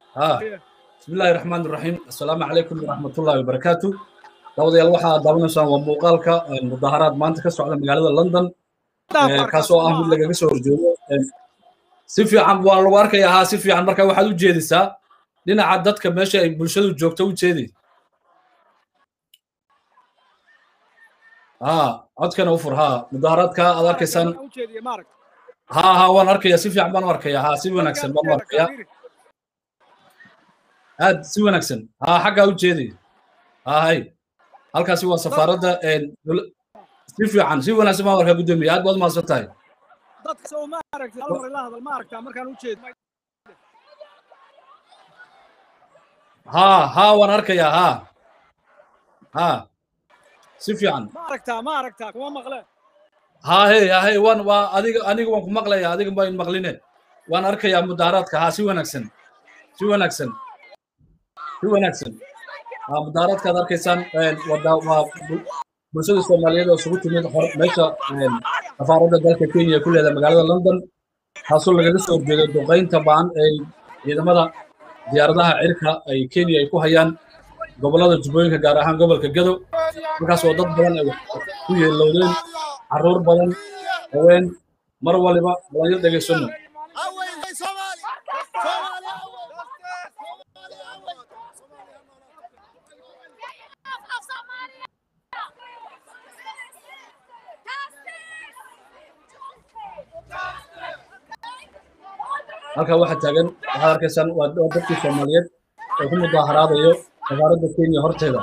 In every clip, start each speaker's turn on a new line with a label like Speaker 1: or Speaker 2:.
Speaker 1: ها بسم الله الرحمن الرحيم السلام عليكم ورحمة الله وبركاته dawadayaal waxaa daawanaysaan waa muuqaalka mudaharaad maanta ka socda magaalada london kaasoo ah mid lagaga soo horjeedo si fiican waa lagu arkayaa haa si fiican marka waxaad u jeedisaa dhinaca dadka meesha ay bulshadu joogto u jeedi ها codkana u fur haa mudaharaadka aad arkaysaan ها ها waan arkayaa si fiican baan u arkayaa haa si wanaagsan baan u arkayaa aad si wanaagsan haa xaggaa u jeedi haa hay halkaasi waa safaaradda si fiican si wanaagsan baan arkaa guddoomiye aad baad u mahadsan tahay
Speaker 2: dadka soo ma aragtay hal mar ila hadal ma aragtaa markaan u jeedo
Speaker 1: haa haa waan arkayaa haa haa si fiican
Speaker 2: ma aragtaa ma aragtaa kuma maqle
Speaker 1: haa hey haa hey waan waa adiga aniga waan ku maqlayaa adiga baan maqline waan arkayaa mudaharaadka haa si wanaagsan si wanaagsan si wanaagsan haa mudaharaadkaad arkaysaan wada waa bulshada soomaaliyeed oo isugu timid meesha safaaradda dalka kenya ku leedahay magaalada london taasoo lagaga soo horjeedo duqaynta ba'an ee ciidamada diyaaradaha cirka ay kenya ay ku hayaan gobollada jubbooyinka gaar ahaan gobolka gado markaas oo dad badan ay ku yeelowdeen carruur badan haween mar waliba dhalinyar dhegaysano halkaa waxaa taagan waxaad arkaysaan waa dadkii soomaaliyeed oo ku mudaharaadayo safaaradda kenya horteeda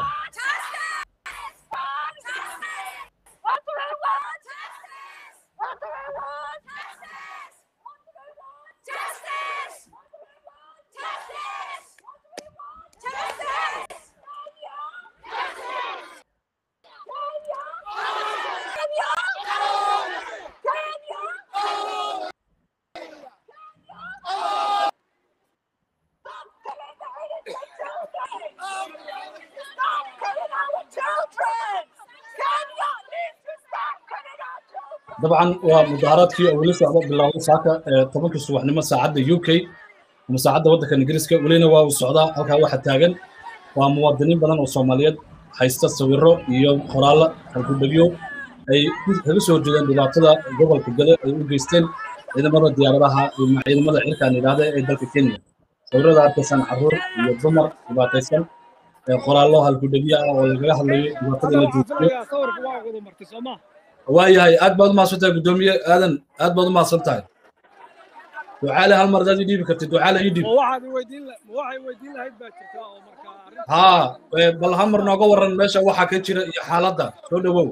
Speaker 1: dabcan waa mudaharaadkii oo weli socda bilowday saaka tobankii subaxnimo saacadda u k ama saacadda waddanka ingiriiska welina waa uu socdaa halkaa waxaa taagan waa muwaadiniin badan oo soomaaliyeed haysta sawirro iyo qoraallo halgudhegyo ay kaga soo horjeedeen dhibaatada gobolka gado ay u geysteen ciidamada diyaaradaha iyo ciidamada cirkaan yidhaahda ee dalka kenya sawirrada arkaysaan carruur iyo dumar dhibaataysan qoraallo halgudhegyo ah oo lagaga hadlayo dhibaatada la joojiyo waayahay aad baad u mahadsan tahay guddoomiye aadan aad baad u mahadsan tahay ducaale hal mar adaad ii dhiibi kartid ducaale ii dhiib haa bal hal mar nooga warran meesha waxaa ka jira iyo xaaladda soo dhowow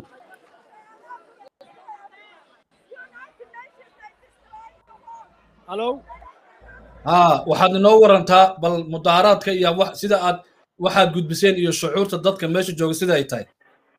Speaker 2: halo
Speaker 1: haa waxaad inoo warantaa bal mudaharaadka iyo sida aad waxaad gudbiseen iyo shucuurta dadka meesha jooga sida ay tahay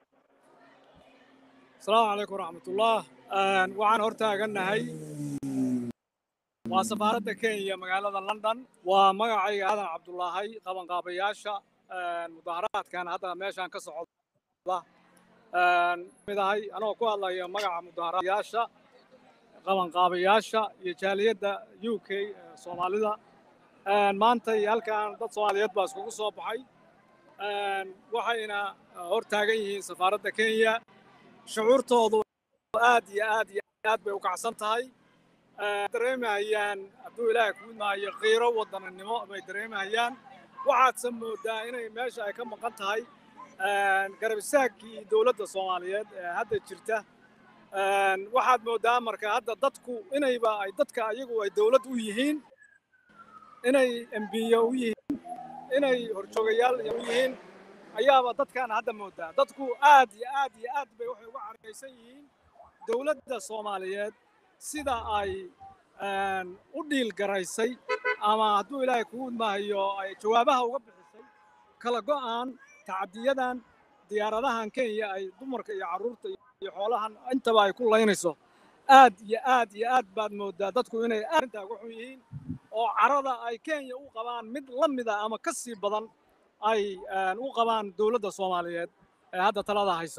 Speaker 2: asalaamu calaykum waraxmatullah waxaan hor taagannahay waa safaaradda kenya magaalada london waa magacayga aadan cabdulaahay qabanqaabayaasha mudaharaadkan hadda meeshaan ka socda mid ahay anagoo ku hadlaya magaca mudaharaadayaasha qabanqaabayaasha iyo jaaliyadda u k soomaalida maanta iyo halkan dad soomaaliyeed baa iskugu soo baxay waxayna hor taagan yihiin safaaradda kenya shucuurtoodu aad iyo aad iyo aad bay u kacsan tahay dareemahayaan hadduu ilaahay kuu maayo qiiro waddananimo bay dareemahayaan waxaadse moodaa inay meesha ay ka maqan tahay garab istaaggii dowladda soomaaliyeed ee hadda jirta waxaad moodaa marka hadda dadku inayba ay dadka ayagu ay dowlad u yihiin inay embiyo u yihiin inay horjoogayaal u yihiin ayaaba dadkan hadda moodaa dadku aad iyo aad iyo aad bay waxay uga caraysan yihiin dowladda soomaaliyeed sida ay u dhiil garaysay ama hadduu ilaahay kuu maayo ay jawaabaha uga bixisay kala go'an tacadiyadan diyaaradahan kenya ay dumarka iyo carruurta iyo xoolahan intaba ay ku laynayso aad iyo aad iyo aad baad moodaa dadku inay arrintaa uga xun yihiin oo carada ay kenya u qabaan mid la mida ama ka sii badan ay u qabaan dowladda soomaaliyeed ee hadda talada haysa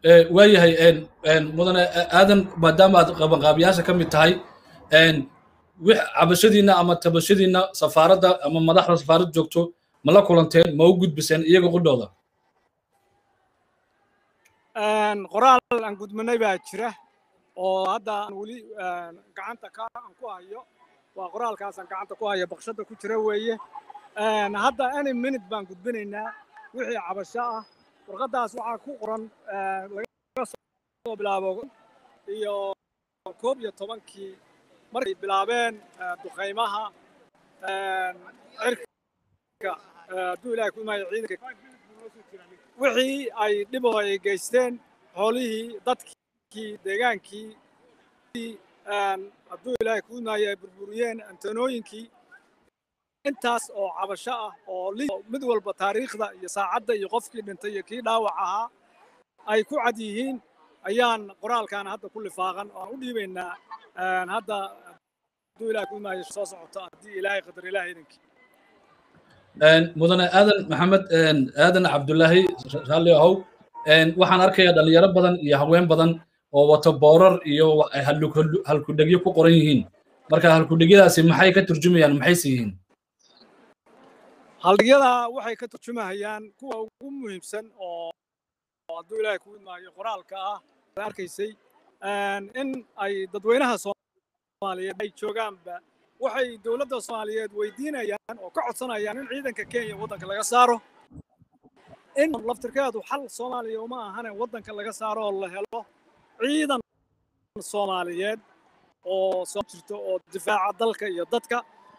Speaker 1: waayahay mudane aadan maadaama aad qabanqaabiyaasha ka mid tahay wix cabashadiinna ama tabashadiinna safaaradda ama madaxda safaaradda joogto ma la kulanteen ma u gudbiseen iyaga qudhooda
Speaker 2: qoraal aan gudminay baa jira oo hadda aan weli gacanta ka aan ku hayo waa qoraalkaasaan gacanta ku hayo baqshada ku jira weeye hadda any minute baan gudbinaynaa wixii cabasho ah warqaddaas waxaa ku qoran laga soo bilaabo iyo koob iyo tobankii markay bilaabeen duqaymaha cirka hadduu ilahay ku imaayo ciidanka wixii ay dhiboo ay geysteen xoolihii dadkii deegaankii hadduu ilaahay ku imaayo ay burburiyeen antanooyinkii intaas oo cabasho ah oo mid walba taariikhda iyo saacadda iyo qofkii dhintay iyo kii dhaawac ahaa ay ku cad yihiin ayaan qoraalkan hadda ku lifaaqan oo aan u dhiibaynaa hadda hadduu ilahay ku imaayo soo socoto haddii ilaahay qadar ilaahay idinkii
Speaker 1: mudane aadan maxamed aadan cabdulaahi raalli ahow waxaan arkayaa dhalinyaro badan iyo haween badan oo wato boorar iyo halkudhegyo ku qoran yihiin marka halkudhegyadaasi maxay ka turjumayaan maxayse yihiin
Speaker 2: haldhigyada waxay ka turjumahayaan kuwa ugu muhiimsan oo hadduu ilaahay ku imaayo qoraalka ah arkaysay in ay dadweynaha soomaaliyeed ay joogaanba waxay dowladda soomaaliyeed weydiinayaan oo ka codsanayaan in ciidanka kenya waddanka laga saaro in laftirkeedu xal soomaaliya uma ahane waddanka laga saaro oo la helo ciidan soomaaliyeed oo soo jirto oo difaaca dalka iyo dadka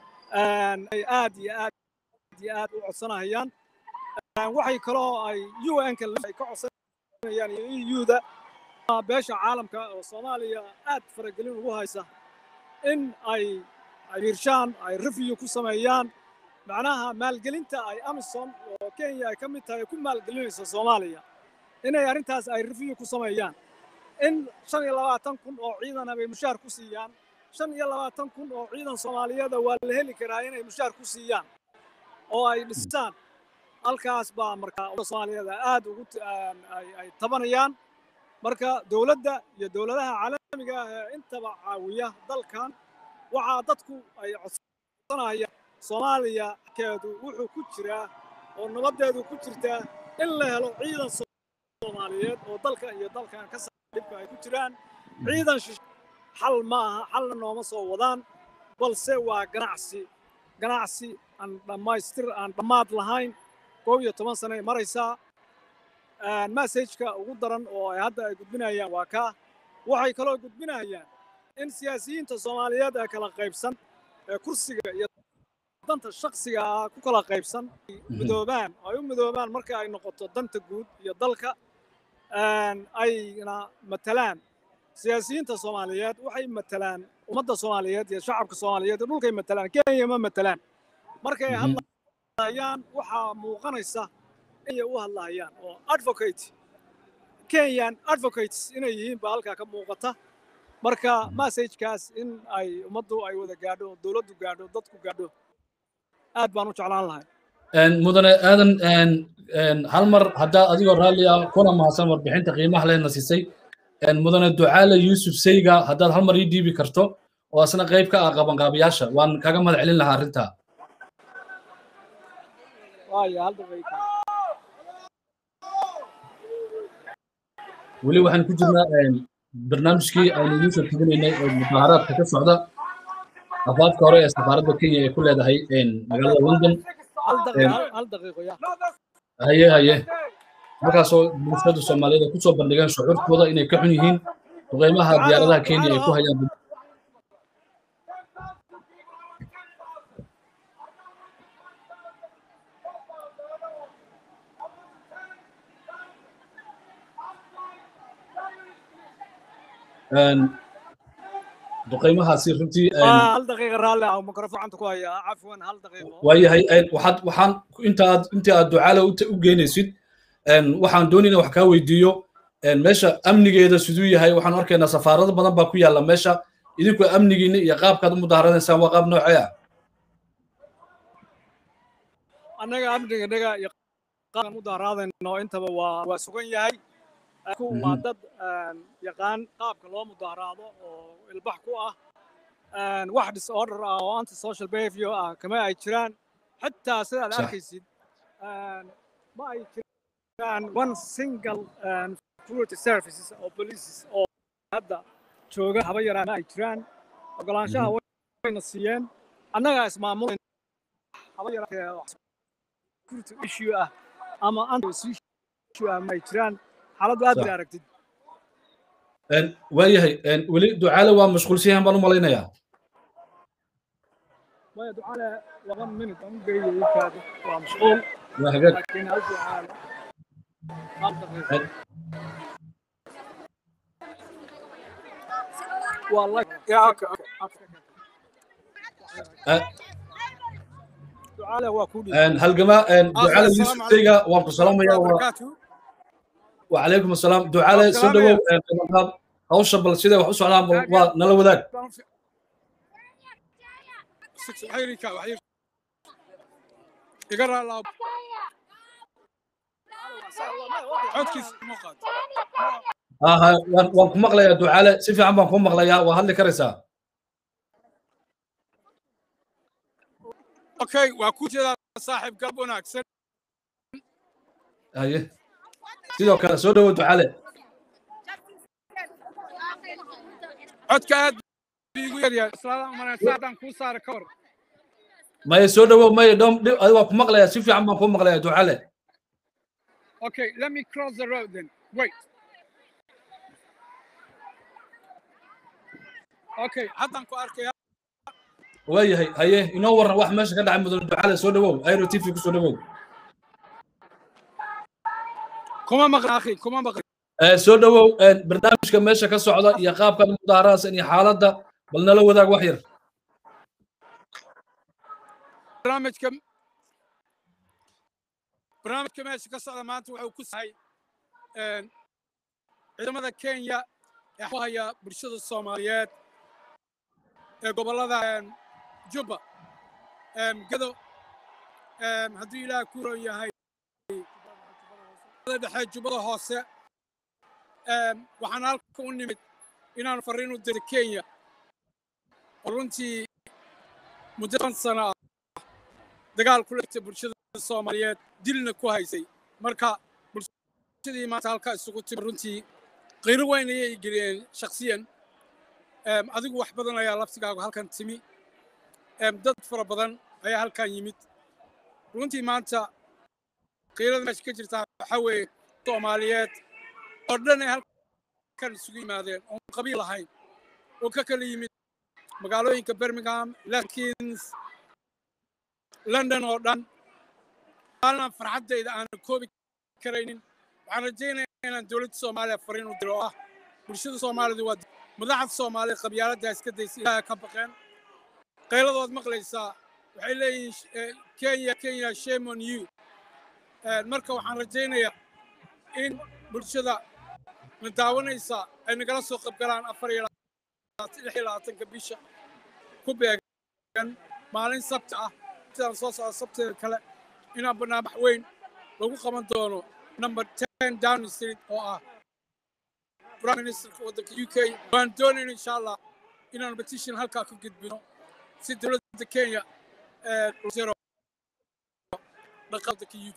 Speaker 2: ay aad iyo aad iyo aad u codsanayaan waxay kaloo ay un-ka ay ka codsanayaan iyo eu-da beesha caalamka oo soomaaliya aad faragelin ugu haysa in ay ay hirshaan ay review ku sameeyaan macnaha maalgelinta ay amison oo kenya ay ka mid tahay ku maalgelinayso soomaaliya inay arrintaas ay review ku sameeyaan in shan iyo labaatan kun oo ciidana bay mushaar ku siiyaan shan iyo labaatan kun oo ciidan soomaaliyeeda waa la heli karaa inay mushaar ku siiyaan oo ay dhisaan halkaas baa marka soomaaliyeeda aad ugu ay tabanayaan marka dowladda iyo dowladaha caalamiga ah ee intaba caawiya dalkan waxaa dadku ay codsanayaan soomaaliya keedu wuxuu ku jiraa oo nabaddeedu ku jirtaa in la helo ciidan soomaaliyeed oo dalka iyo dalkan ka saaxiibka ay ku jiraan ciidan xal ma aha xalna nooma soo wadaan balse waa ganacsi ganacsi aan dhammaystir aan dhammaad lahayn koob iyo toban sane maraysaa messageka ugu daran oo ay hadda ay gudbinayaan waa kaa waxay kaloo gudbinayaan in siyaasiyiinta soomaaliyeed ee kala qaybsan ee kursiga iyo danta shaksiga ah ku kala qaybsan midoobaan ay u midoobaan marka ay noqoto danta guud iyo dalka ayna matalaan siyaasiyiinta soomaaliyeed waxay matalaan ummadda soomaaliyeed iyo shacabka soomaaliyeed dhulkay matalaan kenya ma matalaan markay hadlayaan waxaa muuqanaysa inay u hadlayaan oo advocate kenyan advocates inay yihiin baa halkaa ka muuqata marka messagekaas in ay ummaddu ay wada gaadho dowladdu gaadho dadku gaadho aad baan u jeclaan lahay
Speaker 1: mudane aadan hal mar haddaa adigoo raalli ah kuna mahadsan warbixinta qiimaha lehna siisay mudane ducaale yuusuf seyga haddaad hal mar ii dhiibi karto oo asna qayb ka ah qabanqaabiyaasha waan kaga mahad celin lahaa arrintaa weli waxaan ku jirnaa barnaamijkii aynu idiin soo tebinaynay oo mudaaharaadka ka socda afaafka hore ee safaaradda kenya ay ku leedahay magaalada london haye haye markaasoo bulshada soomaaliyeed ay kusoo bandhigeen shucuurtooda inay ka xun yihiin duqeymaha diyaaradaha kenya ay ku hayaan duqeymahaasi runtii
Speaker 2: hal daqiiqa raalli ah mikrofon ku haya cafwan hal daqiiqo
Speaker 1: waayahay waxaad waxaan inta aad inta aad ducaale u geynaysid waxaan doonayna wax kaa weydiiyo meesha amnigeeda siduu yahay waxaan arkaynaa safaarado badan baa ku yaalla meesha idinku amnigiina iyo qaabkaad u mudaharanaysaan waa qaab noocee ah
Speaker 2: annaga amniganaga iyo qaabkan mudaharaadayno intaba waa waa sugan yahay waa dad yaqaan qaabka loo mudaharaado oo ilbax ku ah wax disorder ah oo anti social behavior ah kama ay jiraan xitaa sida aad
Speaker 1: Sax.
Speaker 2: arkaysid ma ay jiraan one single security services oo polices oo hadda jooga haba yaraan ma ay jiraan ogolaanshaha wayna siiyeen annagaa ismaamul haba yaraatee wax security issue ah ama anti issue ah ma ay jiraan xaaladdu aad
Speaker 1: Sax.
Speaker 2: bay aragtid
Speaker 1: Een, waayahay een, weli ducaale waa mashquulsan yahan baan u malaynayaa
Speaker 2: maya ducaale laba minute aan u geeyay kaadi waa mashquul
Speaker 1: waa hagaag
Speaker 2: laakiin hal ducaale hal daqiiqo
Speaker 1: Een,
Speaker 2: waa la ya okay okay
Speaker 1: eh,
Speaker 2: ducaale waa ku dhiib
Speaker 1: een, halgama een, ducaale
Speaker 2: Assalaamu
Speaker 1: yuusuf teyga waan ku salaamaya waa
Speaker 2: barakaatu
Speaker 1: وعليكم السلام دعاله
Speaker 2: السلام
Speaker 1: سو دhowow
Speaker 2: يا-
Speaker 1: qabanqaab hawsha bal siday wax u socdaan bal waa nala wadaag
Speaker 2: xayrika waxyir iga raalaab codkiis ma qaad
Speaker 1: aha waan waan ku maqlayaa ducaale si fiican baan ku maqlayaa waa hadli karaysaa
Speaker 2: okay waa ku jeedaa saaxiib galab wanaagsan
Speaker 1: haye sidoo kale soo dhowow ducaale
Speaker 2: codka aad buu igu yaryahay islaadaan umanaya saadaan kuu saara ka hor
Speaker 1: maye soo dhowow maye dhom dhib adi waan ku maqlayaa si fiican baan ku maqlayaa ducaale
Speaker 2: okay let me cross the road then wait okay haddaan ku arkaya
Speaker 1: waayahay haye inoo warran wax meesha ka dhacay mudan ducaale soo dhowow airo t v ku soo dhowow
Speaker 2: kuma maqan akhi kuma maqan
Speaker 1: Eh, soo dhowow een, barnaamijka meesha ka socda iyo qaabka mudaaharaadsan iyo xaaladda bal nala wadaag wax yar
Speaker 2: barnaamijka barnaamijka meesha ka socda maanta wuxuu ku sahay een, ciidamada kenya ee ku haya bulshada soomaaliyeed ee gobollada een, jubba een, gado een, hadduu ilaah ku ron yahay jubbada dhexe jubbada hoose een, waxaan halka u nimid inaan farriin u diro kenya oo runtii muddo toban sano ah dagaal ku lagtay bulshada soomaaliyeed dilna ku haysay marka bulshadii maanta halkaa isugu timi runtii qiiro weyn ayay geliyeen shakhsiyan Em, adigu wax badan ayaa laftigaagu halkan timi Em, dad fara badan ayaa halkan yimid runtii maanta qiirada meesha ka jirtaa waxaa weeye soomaaliyeed oo dhan ay halkan isugu yimaadeen oon qabiil lahayn oo ka kala yimid magaalooyinka birmingham lankins london oo dhan maalin farxaddayda aanan koobi karaynin waxaan rajaynayaa inaan dowladda soomaaliya fariin u diro oo ah bulshada soomaalida waa madaxda soomaaliya qabyaaladda iska daysa ilaaha ka baqeen qayladood maqlaysaa waxay leeyihiin sh- eh, kenya kenya shame on you Eh, marka waxaan rajaynayaa in bulshada na daawanaysa ay nagala soo qaybgalaan afar iyo labaatan- lix iyo labaatanka bisha ku beegan maalin sabti ah sidaan soo socda sabteeda kale inaan barnaamij weyn lagu qaban doono number ten downing street oo ah prime ministerka waddanka u k waan doonayna insha allah inaan petition halkaa ka gudbino si dowladda kenya ee zero dhaqaalka u k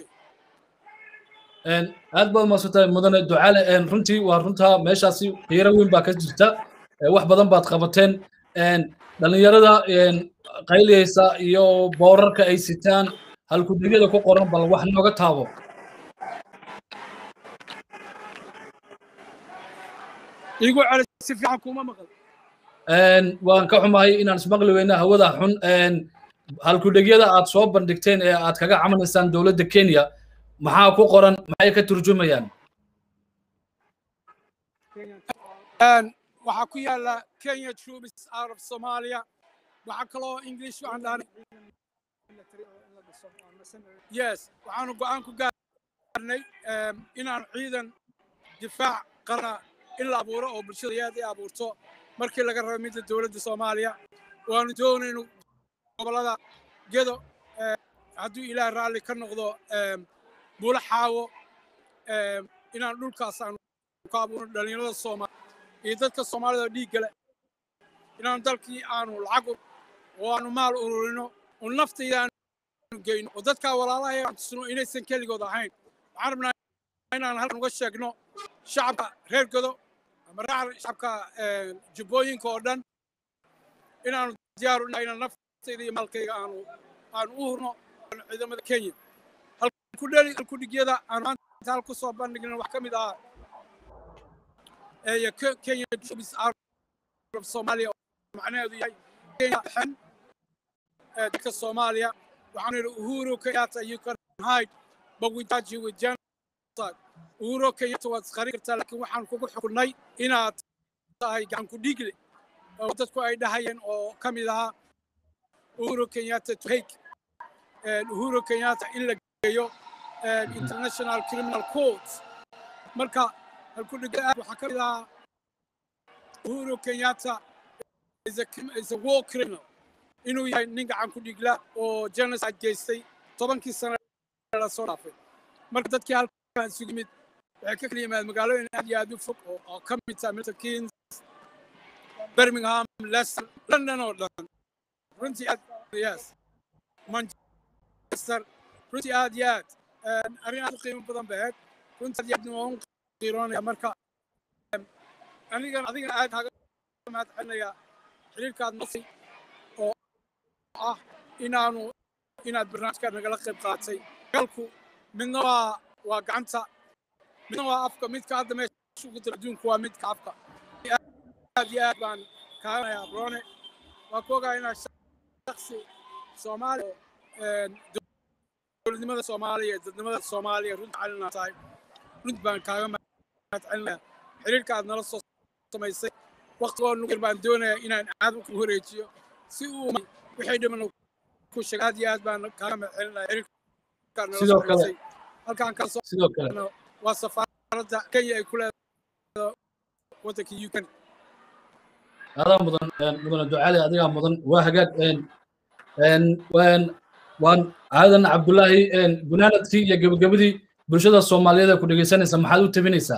Speaker 1: Een, aad baad umahadsantahay mudane ducaale een, runtii waa runtaa meeshaasi qiiro weyn baa ka jirta ee, wax badan baad qabateen een, dhallinyarada een, qayliyeysa iyo boorarka ay sitaan halkudegyada ku qoran bal wax nooga taabo
Speaker 2: igu celi si fiican kuma maqal
Speaker 1: Een, waan ka xumahay inaan ismaqli weyna hawada xun een, halkudhegyada aad soo bandhigteen ee aad kaga camanaysaan dowladda kenya maxaa ku qoran maxay ka turjumayaan
Speaker 2: Een, waxaa ku yaala kenya troops out of somalia waxaa kaloo english waxaan dhahnay yes waxaanu go'aan ku gaarnay em, inaan ciidan difaac qara in la abuuro oo bulshada aad ay abuurto markii laga rabo midda dowladda soomaaliya waanu doonayno gobollada gedo eh, hadduu ilaah raalli ka noqdo em, buulo xaawo em, inaan dhulkaas aanu ku abuurno dhallinyarada soomaaliya iyo dadka soomaalida oo dhiigga leh inaanu dalkii aanu lacag oo aanu maal ururino oo naftayda aanu geyno oo dadkaa walaalaha aan tusno inaysan keligood ahayn waxaan rabnaa inaan halkan uga sheegno shacabka reer godo ama raaca shacabka jubbooyinka oo dhan inaanu diyaaru nahay inaan naftayda iyo maalkayga aanu aanu u hurno ciidamada kenya halkudheli halkudhigyada aanu maanta hal ku soo bandhigna wax ka mid ahaa ee kenya troops out of somalia macnaheedu yahay kenya xen dadka soomaaliya waxaanu yidhi uhuru kenyatta you can hide but we judge you with genocide uhuru kenyatta waad isqarin kartaa laakiin waxaan kugu xukunnay inaad tahay gacan ku dhiigle oo dadku ay dhahayeen oo ka mid ahaa uhuru kenyatta to hake uhuru kenyatta in la geeyo international criminal court marka halkudhiga waxaa ka mid ahaa uhuru kenyatta is a, is a war criminal inuu yahay nin gacan ku dhigla oo genocide geystay tobankii sano la soo dhaafay marka dadkii halkan isugu yimid waxay ka kala yimaad magaalooyin aad iyo aad u fog oo ka mid tahay milton keynes birmingham leicester london oo dhan runtii aad yes manchester runtii aad iyo aad arrin aad u qiimo badan ba ahayd runtii aad iyo aad waan qiiroonaya marka anigan adigana aad kaaga mahad celinaya xiriirkaad nasay oo ah inaanu inaad barnaamijka nagala qayb qaatay galku midna waa waa gacanta midna waa afka midka hadda meesha ugu dira adduunku waa midka afka aad iyo aad baan kaanayaa brone waa ku ogaa inaa shaksi soomaali dowladnimada soomaaliya dadnimada soomaaliya runta calina tahay runt baan kaaga mahad celinaya xiriirka aad nala soo samaysay waqtigoo nugur baan doonayaa inaan aad ku wareejiyo si uu wixii dhiman ku sheega aad iyo aad baan kaaga mahad celinaya xiriirka nala
Speaker 1: sidoo kale
Speaker 2: halkaan kala soo
Speaker 1: sidoo kale
Speaker 2: waa safaaradda kenya ay ku leedahay waddanka uk
Speaker 1: adaa mudan mudane ducaali adigaa mudan waa hagaag waan aadan cabdullaahi gunaanadkii iyo gebagabadii bulshada soomaaliyeed ee ku dhegaysanaysa maxaad u tabinaysaa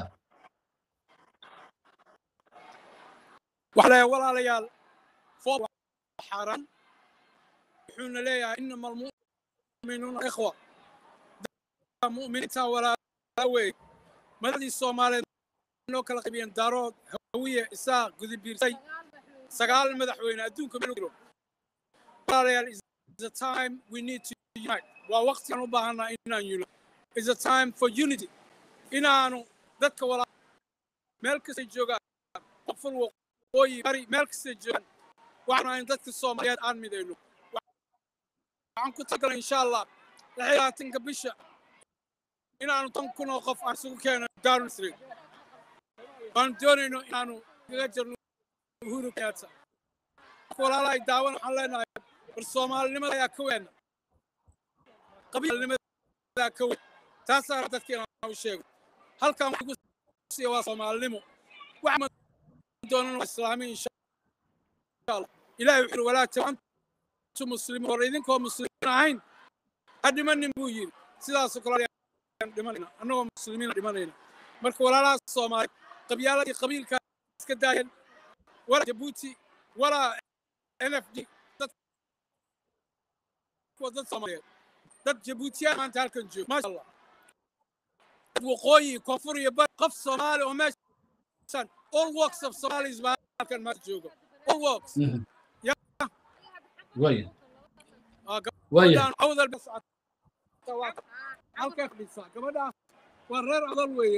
Speaker 2: waxa leeyahay walaalayaal foob xaaran wuxuuna leeyahay inama almu'minuuna ikhwa mu'miniinta walaala wey madadii soomaaliyeed noo kala qaybiyeen daarood hawiye isaaq gudibiirsay sagaal madaxweyne adduunka meel jiro walaalayaal is a time we need to unite waa waqtigaan u baahanaa inaan yuno is a time for unity inaanu dadka walaa meel kastay joogaan qofal waqooyi bari meel kastay joogaan waxaanu in dadka soomaaliyeed aan midayno waxaan ku tagalay insha allah lix iyo labaatanka bisha inaanu tan kun oo qof aan isugu keeno darun street waanu doonayno inaanu kaga jirno uhuru kenyatta walaalahay daawan waxaan leenahay war soomaalinimada ayaa ka weena qabiilnimada ayaa ka weyn taasaa dadka inaan u sheego halkan waxaan ku siiya waa soomaalinimo waxaan doonan waa islaami insha allah ilaahay wuxuu yidhi walaa tabantu muslimiin hore idinkoo muslimiin ahayn ha dhimanin buu yidhi sidaasoo kale dhimanayna annagoo muslimiin dhimanayna marka walaalaha soomaali qabyaaladii qabiilkaa iska daayeen walaa jabuuti walaa n f d dad soomaaliyeed dad jabuutiyaan maanta halkan jooga maasha allah dad waqooyi koonfur iyo bari qof soomaali oo meeshan all works of somalis baa halkan maanta jooga all works
Speaker 1: waya
Speaker 2: gabadhaan awdal halkaa fadhisaa gabadhaan waa reer adal weeye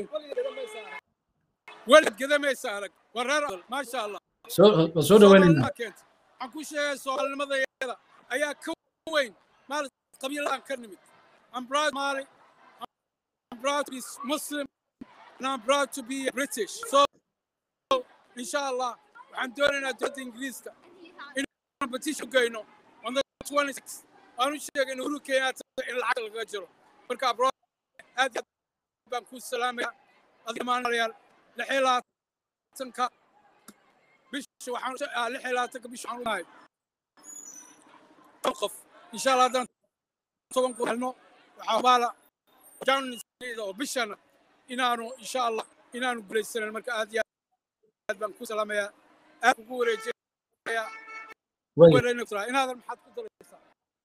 Speaker 2: welid gadamaysa arag waa reer adal maasha allah
Speaker 1: soo soo dhawaynayna
Speaker 2: keenta waxaan ku sheegay soomaalinimadayada ayaa ka weyn maal qabiiladan ka nimid I'm proud Mali. I'm proud to be Muslim and I'm proud to be British. So, inshallah, waxaan doonaynaa dowladda ingiriiska inaan petition geyno on the 26 aan u sheegay in uhuru kenyatta in lacag lagaga jiro marka abroad aad iyo aad baan ku salaamaya adiga maalayaal lix iyo labaatanka bisha waxaan lix iyo labaatanka bisha waxaan u nahay qof insha allah haddaan toban ku helno waxaa baala jaanida oo bishana inaanu insha allah inaanu guulaysanan marka aad iyo aad baan ku salaamayaa aad kugu wareejin inaadan maxaad ku daraysaa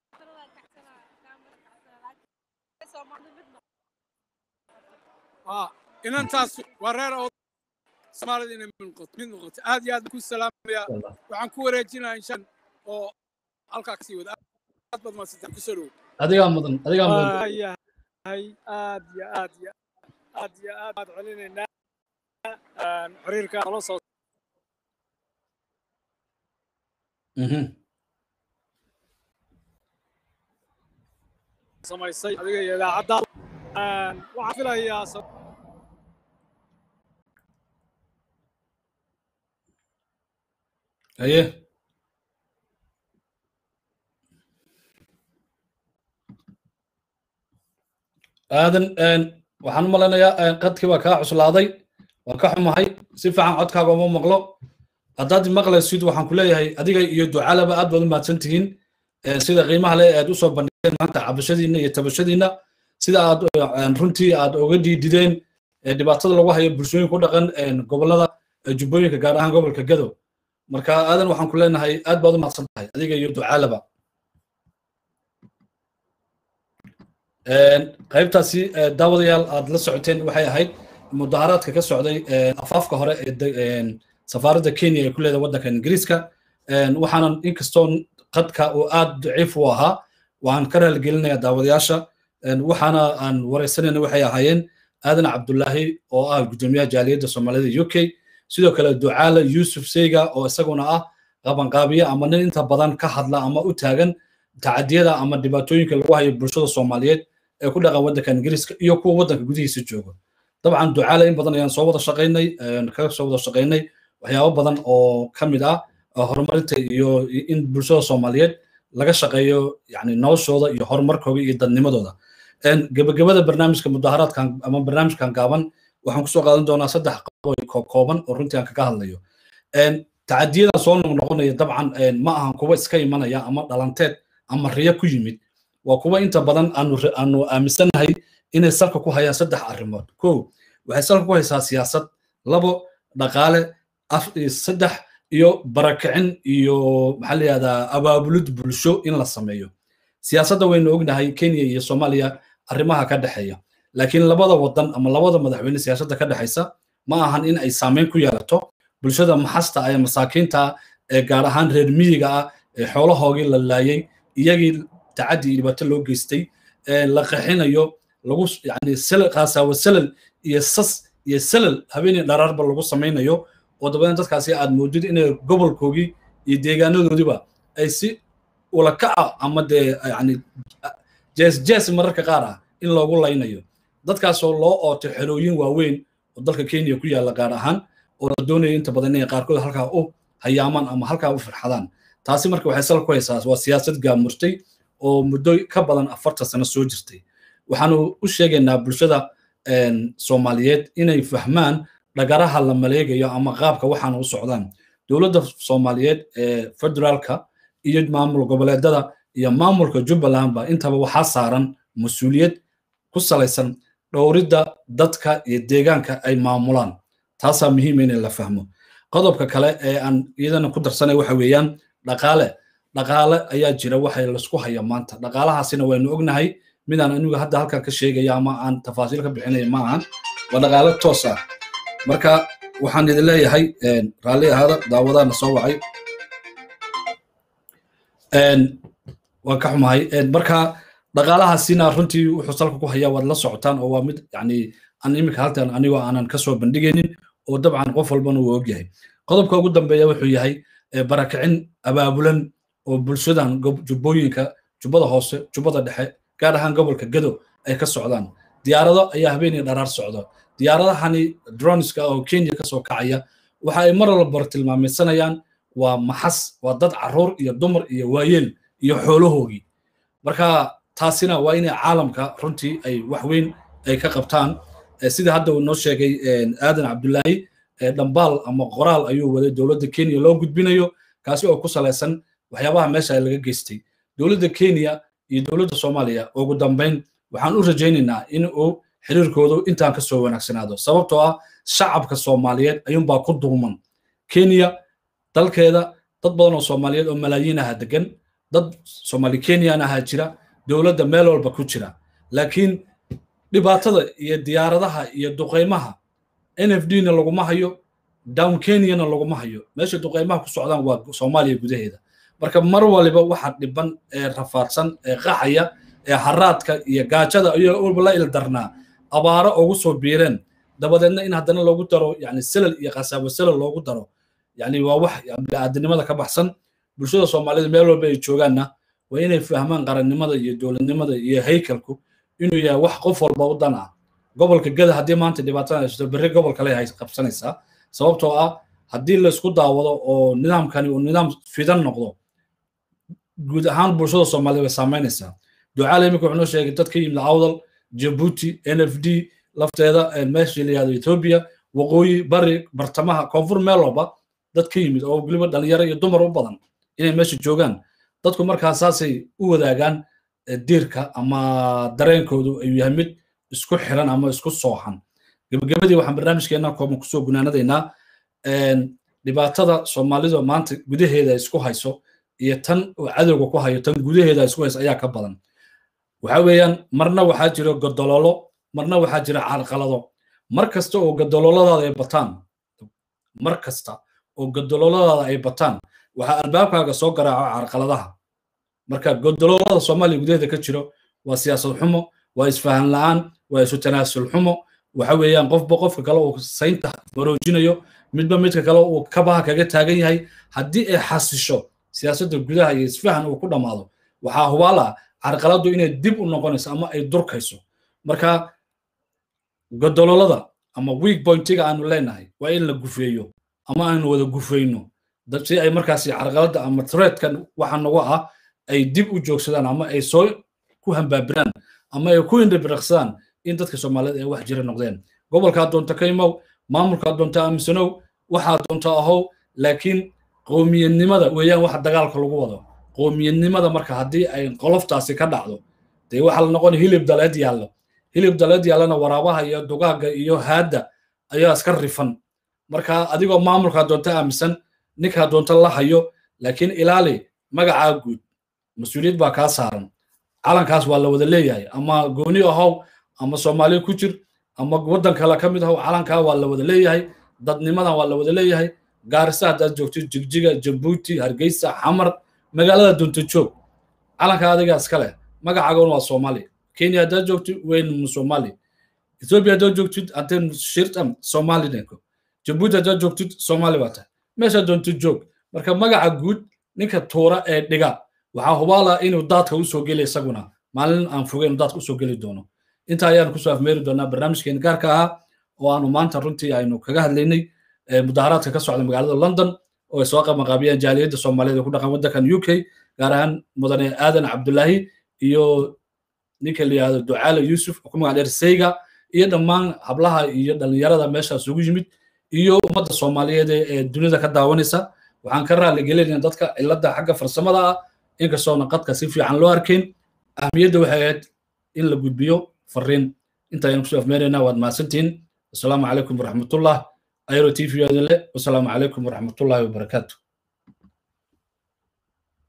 Speaker 2: inantaas waa reer oo soomaalida inay mid noqoto aad iyo aad ku salaamaya waxaan ku wareejinayaa inshaan oo halkaa kasii wada aad baad maadsantaa kusoo dhow
Speaker 1: adigaa mudan adigaa mudan
Speaker 2: yahay aad iyo aad iyo aad iyo aad baad celinaynaa xiriirka nala soo samaysay adiga iyo idaacadda waxaan filayaa
Speaker 1: haye aadan waxaan u malaynayaa qadkii baa kaa cuslaaday waa ka xumahay si fiican codkaaga uma maqlo haddaad maqlaysid waxaan ku leeyahay adiga iyo ducaalaba aad baad u mahadsan tihiin sida qiimaha leh aad usoo bandhigeen maanta cabashadiinna iyo tabashadiinna sida aad runtii aad oga diidideen dhibaatada lagu hayo bulshooyin ku dhaqan gobolada jubbooyinka gaar ahaan gobolka gadow marka aadan waxaan ku leenahay aad baad u mahadsan tahay adiga iyo ducaalaba qaybtaasi daawadayaal aad la socoteen waxay ahayd mudaharaadka ka socday afaafka hore ee safaaradda kenya ee ku leedahay waddanka ingiriiska waxaanan inkastoo qadka uu aad daciif u ahaa waan ka raaligelinayaa daawadayaasha waxaana aan wareysanayna waxay ahaayeen aadan cabdulaahi oo ah gudoomiyaha jaaliyadda soomaalida u k sidoo kale ducaale yuusuf seyga oo isaguna ah qabanqaabiye ama nin inta badan ka hadla ama u taagan tacadiyada ama dhibaatooyinka lagu hayo bulshada soomaaliyeed ee ku dhaqan waddanka ingiriiska iyo kuwa waddanka gudihiisa jooga dabcan ducaale in badan ayaan soo wada shaqaynay kaga soo wada shaqaynay waxyaabo badan oo ka mid ah horumarinta iyo in bulshada soomaaliyeed laga shaqeeyo yani noloshooda iyo horumarkooda iyo dadnimadooda gebagabada barnaamijka mudaharaadkan ama barnaamijkan gaaban waxaan kusoo qaadan doonaa saddex qodob kooban oo runtii aan kaga hadlayo tacadiyadan soo noqonaya dabcan ma ahan kuwa iska imanaya ama dhalanteed ama riyo ku yimid waa kuwa inta badan aanu aaminsannahay inay salka ku hayaan saddex arrimood ko waxay salka ku haysaa siyaasad labo dhaqaale saddex iyo barakicin iyo maxaa la yihahdaa abaabulid bulsho in la sameeyo siyaasadda waynu ognahay kenya iyo soomaaliya arrimaha ka dhexeeya laakiin labada wadan ama labada madaxweyne siyaasadda ka dhexaysa ma ahan in ay saameyn ku yeelato bulshada maxasta ee masaakiinta ee gaar ahaan reer miyiga ah ee xoolahoogii la laayay iyagii tacaddi iyo dhibaato loo geystay la qaxinayo lagu yani qaasawa salal iyo sas iyo salal habeenii dharaarba lagu samaynayo oo dabadeed dadkaasi aad moodid inay gobolkoogii iyo deegaanadoodiba ay si ulakaca ama dee yani jees jees mararka qaar ah in loogu laynayo dadkaasoo loo ootay xerooyin waaweyn oo dalka kenya ku yaalla gaar ahaan oo la doonaya inta badan inay qaarkood halkaa u hayaamaan ama halkaa u firxadaan taasi marka waxay sal ku haysaa waa siyaasad gaamurtay oo muddo ka badan afartan sano soo jirtay waxaanu u sheegaynaa bulshada soomaaliyeed inay fahmaan dhagaraha la maleegayo ama qaabka waxaana u socdaan dowladda soomaaliyeed ee federaalka iyo maamul goboleedada iyo maamulka jubbalandba intaba waxaa saaran mas-uuliyad ku salaysan dhowridda dadka iyo deegaanka ay maamulaan taasaa muhiima in la fahmo qodobka kale ee aan iyadana ku darsanay waxa weeyaan dhaqaale dhaqaale ayaa jira waxay laisku haya maanta dhaqaalahaasina waynu ognahay midaan anigu hadda halkan ka sheegaya ama aan tafaasiil ka bixinaya ma ahan waa dhaqaale toos ah marka waxaan idin leeyahay raalli ahaada daawadaana soo wacay waan ka xumahay marka dhaqaalahaasina runtii wuxuu salka ku hayaa waad la socotaan oo waa mid yani aan iminka halkan anigoo aanan kasoo bandhigaynin oo dabcan qof walbana uu ogyahay qodobka ugu dambeeya wuxuu yahay barakicin abaabulan oo bulshadan jubbooyinka jubbada hoose jubbada dhexe gaar ahaan gobolka gado ay ka socdaan diyaarado ayaa habeenii dharaar socda diyaaradahani droniska oo kenya kasoo kacaya waxa ay mar walba tilmaamaysanayaan waa maxas waa dad caruur iyo dumar iyo waayeel iyo xoolahoogii marka taasina waa inay caalamka runtii ay wax weyn ay ka qabtaan sida hadda uu noo sheegay aadan cabdulaahi dhambaal ama qoraal ayuu waday dowladda kenya loo gudbinayo kaasi oo ku salaysan waxyaabaha meesha laga geystay dowladda kenya iyo dowladda soomaaliya ugu dambayn waxaan u rajaynaynaa in uu xiriirkoodu intaan kasoo wanaagsanaado sababtoo ah shacabka soomaaliyeed ayuunbaa ku dulman kenya dalkeeda dad badan oo soomaaliyeed oo malaayiin aha degan dad soomaali kenyan ahaa jira dowladda meel walba ku jira laakiin dhibaatada iyo diyaaradaha iyo duqaymaha n f d na laguma hayo down kenyana laguma hayo meesha duqaymaha ku socdaan waa soomaaliya gudaheeda marka mar waliba waxa dhiban ee rafaadsan ee qaxaya ee haraadka iyo gaajada iyo walba la ildarnaa abaaro ugu soo biireen dabadeedna in haddana loogu daro yani selal iyo khasaabo selal loogu daro yani waa wax bini'aadanimada ka baxsan bulshada soomaalida meel walba ay joogaanna waa inay fahmaan qarannimada iyo dowladnimada iyo haykalku inuu yahay wax qof walba u dan ah gobolka gada haddii maanta dhibaatada haysto berri gobol kale hay qabsanaysaa sababtoo ah haddii laysku daawado oo nidaamkani uu nidaam fidan noqdo guud ahaan bulshada soomaalida way saamaynaysaa ducaale iminka wuxuu noo sheegay dad ka yimid awdal jabuuti n f d lafteeda meesha la yihahdo ethiopia waqooyi bari bartamaha koonfur meel walba dad ka yimid oo weliba dhalinyaro iyo dumar u badan inay meesha joogaan dadku markaa saasay u wadaagaan diirka ama dareenkoodu ayuu yahay mid isku xiran ama isku sooxan gebagabadii waxaan barnaamijkeena kooban kusoo gunaanadaynaa dhibaatada soomaalidu maanta gudaheeda isku hayso iyo tan oo cadowga ku hayo tan gudaheeda isku hayso ayaa ka badan waxa weeyaan marna waxaa jira godololo marna waxaa jira carqalado mar kasta oo godololadaada ay bataan mar kasta oo godololadaada ay bataan waxaa albaabkaaga soo garaaco carqaladaha marka godololada soomaaliya gudaheeda ka jiro waa siyaasad xumo waa isfahan la'aan waa isu tanaasul xumo waxa weeyaan qofba qofka kale uu saynta baroojinayo midba midka kale uu kabaha kaga taagan yahay haddii ay xasisho siyaasadda gudaha iyo isfahan uu ku dhammaado waxaa hubaala carqaladdu inay dib u noqonayso ama ay durkayso marka godololada ama weak pointiga aanu leenahay waa in la gufeeyo ama aanu wada gufeyno si ay markaasi carqaladda ama threadkan waxa nagu ah ay dib u joogsadaan ama ay soo ku hambaabiraan ama ay ku indhibiraqsadaan in dadka soomaaliyed ay wax jira noqdeen gobolkaa doonta ka imow maamulkaa doonta aaminsanow waxaa doonta ahow laakiin qowmiyadnimada weeyaan waxa dagaalka lagu wado qowmiyadnimada marka haddii ay qoloftaasi ka dhacdo dee waxaa la noqon hilib daleed yaallo hilib daleed yaallana waraabaha iyo dugaaga iyo haadda ayaa iska rifan marka adigoo maamulkaa doonta aaminsan ninkaa doonta la hayo laakiin ilaali magacaa guud mas-uuliyad baa kaa saaran calankaas waa la wada leeyahay ama gooni ahow ama soomaaliya ku jir ama waddan kale ka mid ahow calankaa waa la wada leeyahay dadnimadan waa la wada leeyahay gaarisa haddaad joogtid jigjiga jabuuti hargeysa xamar magaalada doonta joog calanka adiga iska leh magacaagoon waa soomaali kenya haddaad joogtid weyn soomaali ethiopia haddaad joogtid haddeen shirtam soomaalinenko jabuuti haddaad joogtid soomaali baa tahay meesha doonta joog marka magaca guud ninka tuura ee dhiga waxaa hubaala inuu daadka usoo geli isaguna maalin aan fogeyn daadka usoo geli doono inta ayaan kusoo afmeeri doonaa barnaamijkeena gaarka ahaa oo aanu maanta runtii aynu kaga hadlaynay mudaharaadka ka socda magaalada london oo ay soo qabanqaabiyeen jaaliyadda soomaaliyeed ee ku dhaqan waddankan u k gaar ahaan mudane aadan cabdulaahi iyo ninka la yihahdo ducaale yuusuf oo ku magac dheer seyga iyo dhammaan hablaha iyo dhallinyarada meeshaas ugu yimid iyo ummadda soomaaliyeed ee dunida ka daawanaysa waxaan ka raali gelinayna dadka cilladda xagga farsamada ah inkastoona qadka si fiican loo arkayn ahmiyadda waxay ahayd in la gudbiyo fariin intaayaan kusoo afmeenaynaa waad mahadsantihiin asalaamu calaykum waraxmatullah ayro t v le wasalaamu calaykum waraxmatullahi wabarakaatu